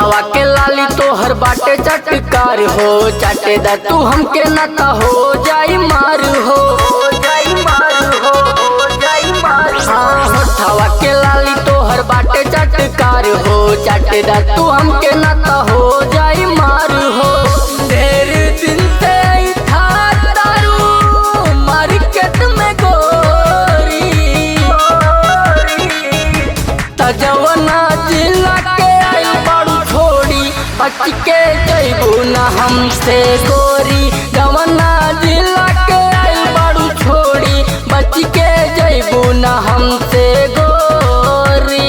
होठवा के लाली तोहर बाटे चटकार हो चाटे दा तू हमके न त हो जाई मार हो जाई मार हो जाई मार हाँ होठवा के लाली तोहर बाटे चटकार हो चाटे दा तू हमके न त हो जाई मार हो ढेर दिन से आई था तारू मार्केट में गोरी तजवना जिला के आई बाड़ू छोड़ी बच के जैबू न हमसे गोरी जवना जिला के आई बाड़ू छोड़ी बच के जैबू न हमसे गोरी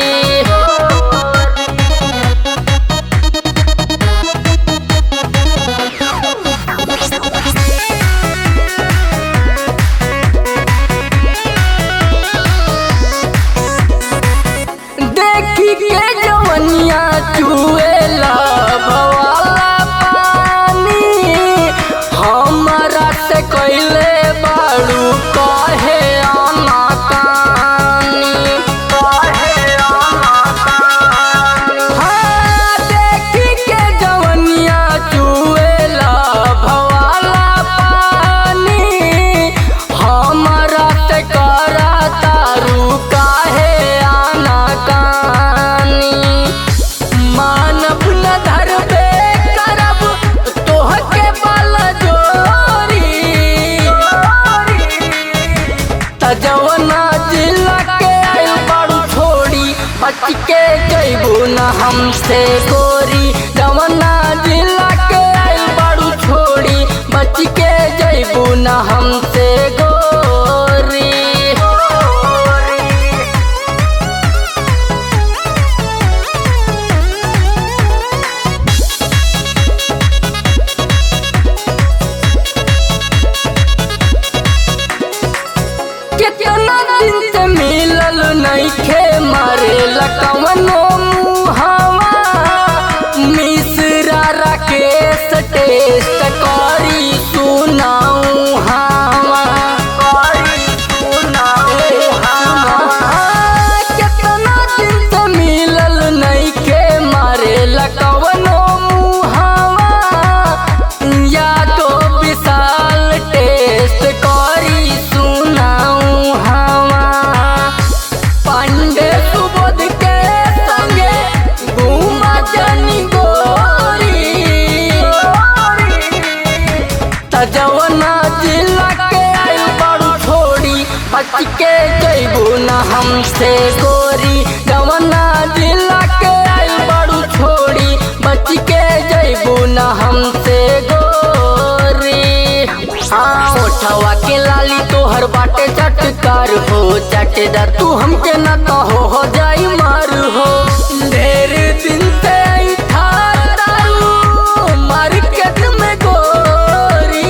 देखी के जवनिया चुएला भवाला पानी हमरा से कैले बाड़ू कहे आना कानी कहे आना कानी हाँ देखी के जवनिया चुएला भवाला पानी हमरा से करा तारू काहे आना कानी मानव न धरबे करब तोहके बल जोरी तजवना जिला के आयु बाड़ू छोड़ी बच के जैबू न हमसे गोरी जवना जिला के आयु बाड़ू छोड़ी बच के जैबू न हमसे गोरी कितना दिन से मिलल नइखे मारे लकवनो मुहावा मिश्रा राकेश टेस्ट करी सुनाऊ हावा करी सुनाऊ हावा कितना दिन से मिलल नइखे मारे लकवनो मुहावा या तो विशाल टेस्ट करी सुनाऊ हवा पांडे सुबोध के संगे घूमा जनी गोरी तजवना जिला के आयु बाड़ू छोड़ी बच के जैबू न हमसे गोरी जवना जिला के आयु बाड़ू छोड़ी बच के जैबू न हमसे गोरी हाँ ओठवा के लाली तोहर बाटे चटकार हो चटे दा तू हमके न तो हो हो जाई मार हो ढेर दिन से आई था तारू मार्केट में गोरी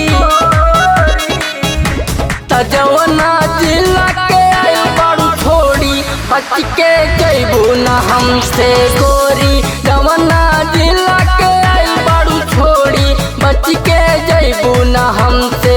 तजवना जिला के आयु बाड़ू छोड़ी बच के जैबू न हमसे गोरी जवना जिला के आयु बाड़ू छोड़ी बच के जैबू न हमसे